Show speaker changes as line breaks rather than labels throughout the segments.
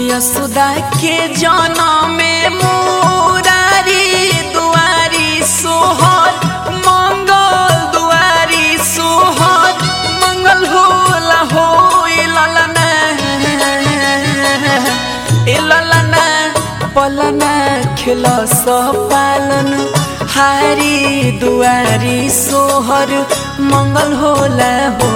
यशोदा के जनम में मुरारी दुआरी सोहर मंगल दुआरी सोहर मंगल होला हो ललना ए ललना पलना खेल पालन हारी दुआरी सोहर मंगल होला हो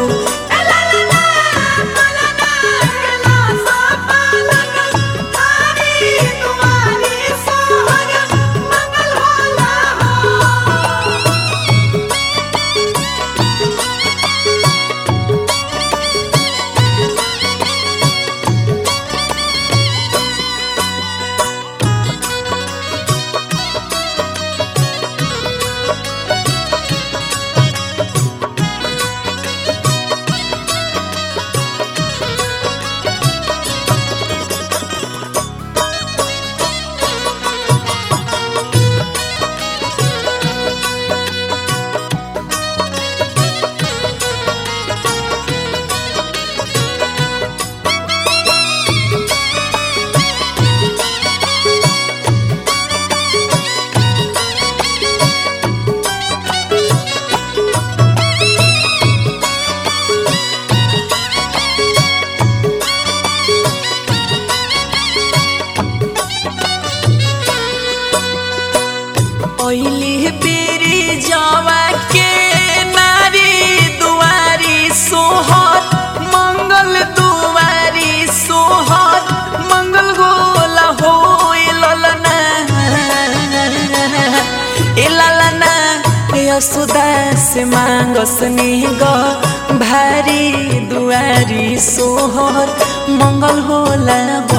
ओइली बेरी जवा के नारी दुआरी सोहर मंगल दुआरी सोहर मंगल गोला हो ललना ए ललना यशोदा से मांगस ग भारी दुआरी सोहर मंगल होला हो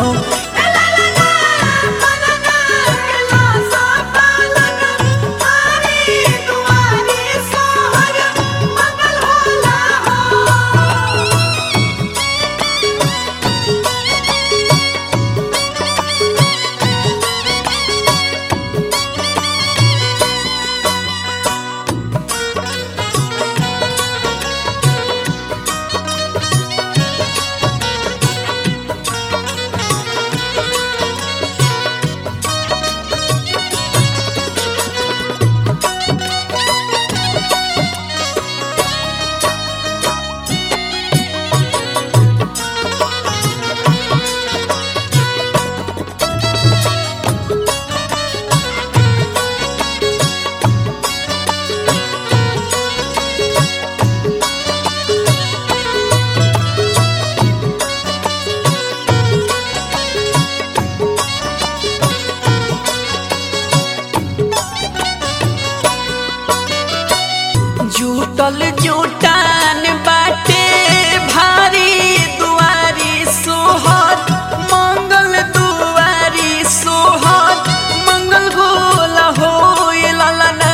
जुटल जुटान बाटे भारी दुआरी सोहर मंगल दुआरी सोहर मंगल गोला हो ए ललना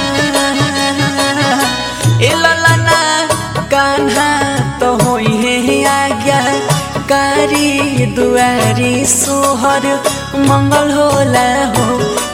ए ललना कान्हा तो होई है आज्ञा कारी दुआरी सोहर मंगल होला हो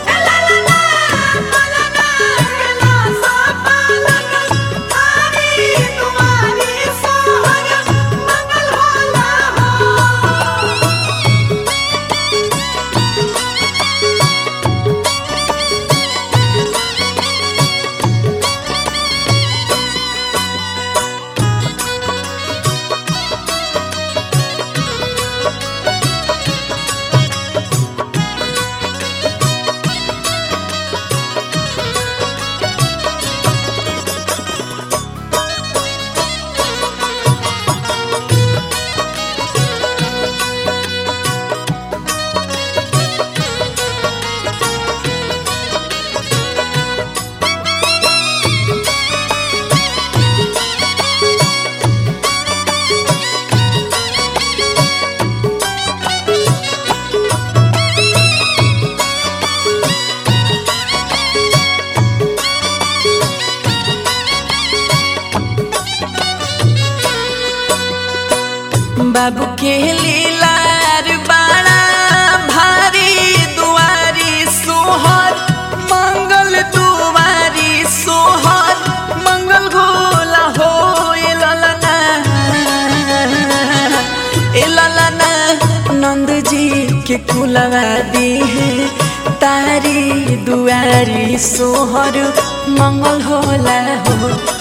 बाबू के लीलार बाड़ा भारी दुआरी सोहर मंगल दुआरी सोहर मंगल गोला हो ए ललना ए ललना नंद जी के कुलवा दी है तारी दुआरी सोहर मंगल होला हो